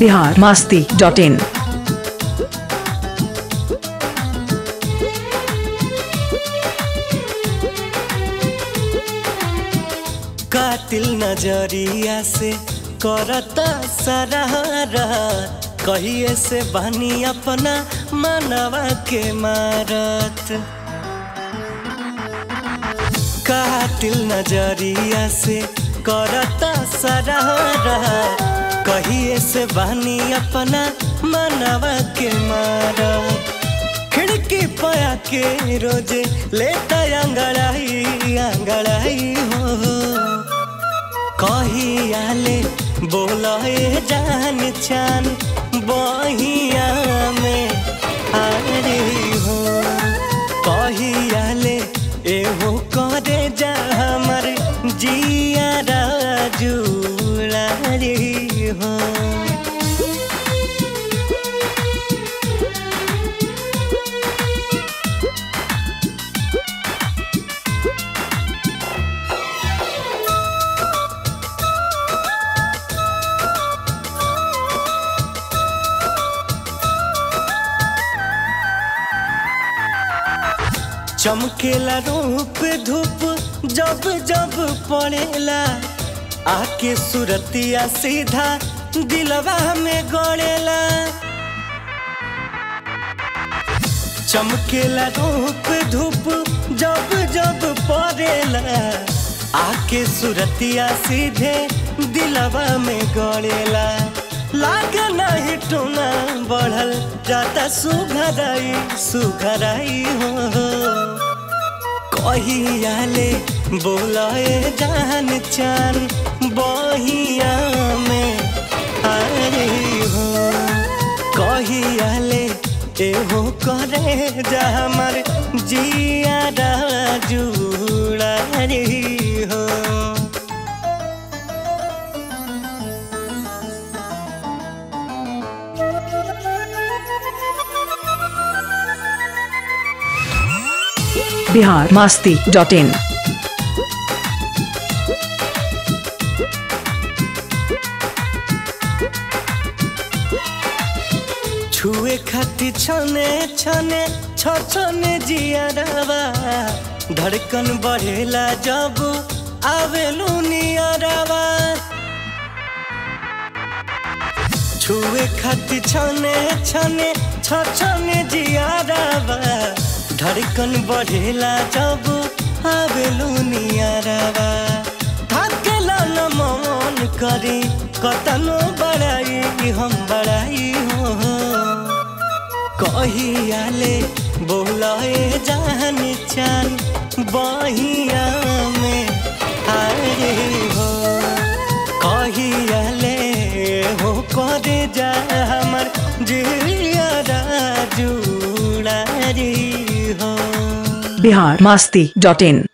Bihar Masti dot in कातिल नजरिया से करता सरारा कहिए से बनी अपना मनवा के मारत कातिल नजरिया से करता सरारा कहिए से बनी अपना मनवा के मारत खिड़की पया के रोजे लेता अंगड़ाई अंगड़ाई हो कहियाले बोले जान चान बहिया में अरे हो कहियाले एहो करे जा हमर जिया जुड़ा रे हो चमकेला रूप धूप जब जब पड़ेला आके सुरतिया सीधा दिलवा में गड़ेला चमकेला रूप धूप जब जब पड़ेला आके सुरतिया सीधे दिलवा में गड़ेला लागे नहीं टूना बढ़ल जाता सुघराई सुघराई हो कहियाले बोलाए जान चान बहिया में अरे हो कहियाले एहो करे जा हमर जिया जुड़ा रे हो बिहार मास्ती डॉट इन छुए खाती छने छने छ छने जियरवा धड़कन बढ़ेला जब आवेलू नियरवा छुए खाती छने छने छ छने जियरवा धड़कन बढ़ेला जब आवेलू नियरवा थाकेला न मन करी कतनो बड़ाई हम बड़ाई हो कहियाले बोलाए जान चान बहिया में आरे हो कहियाले हो करे जा हमर जिया जुड़ा रे हो बिहार मास्ती डॉट इन